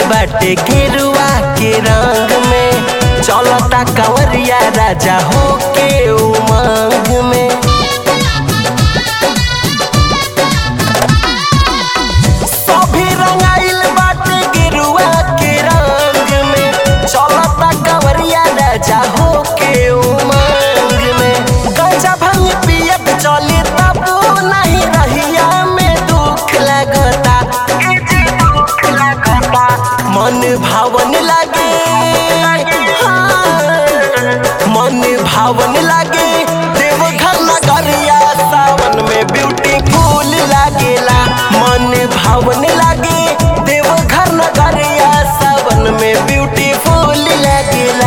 बाटे गेरुआ के रंग में चलता कंवरिया राजा हो के उमंग में सभी रंगाइल बाटे गेरुआ के रंग में चलता कंवरिया राजा हो के उमंग में गंजा भंग पियत चली तब नहीं रहिया में दुख लगता मन भावन लागे हाँ, मन भावन लागे देवघर नगरिया सावन में ब्यूटीफुल लागेला मन भावन लागे देवघर नगरिया सावन में ब्यूटीफुल लागेला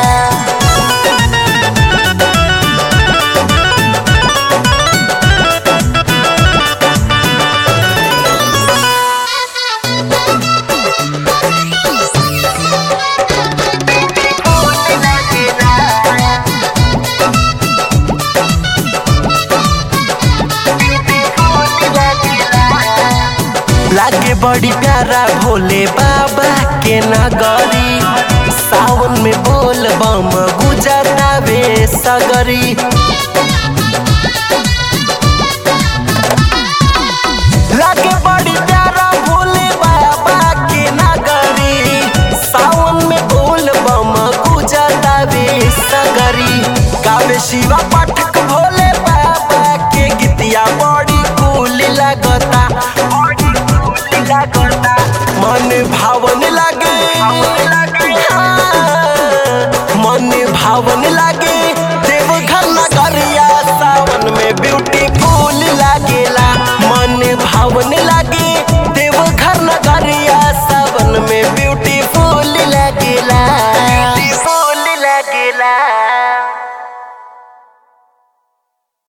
लागे बड़ी प्यारा भोले बाबा के नगरी सावन में बोल बम गुजरावे सगरी लागे बड़ी प्यारा भोले बाबा के नगरी सावन में बोल बम गुजरावे सगरी गावे शिवा पाठक भोले बाबा के गीतिया बड़ी कूल लगता मन भावन लागे हाँ, मन भावन लागे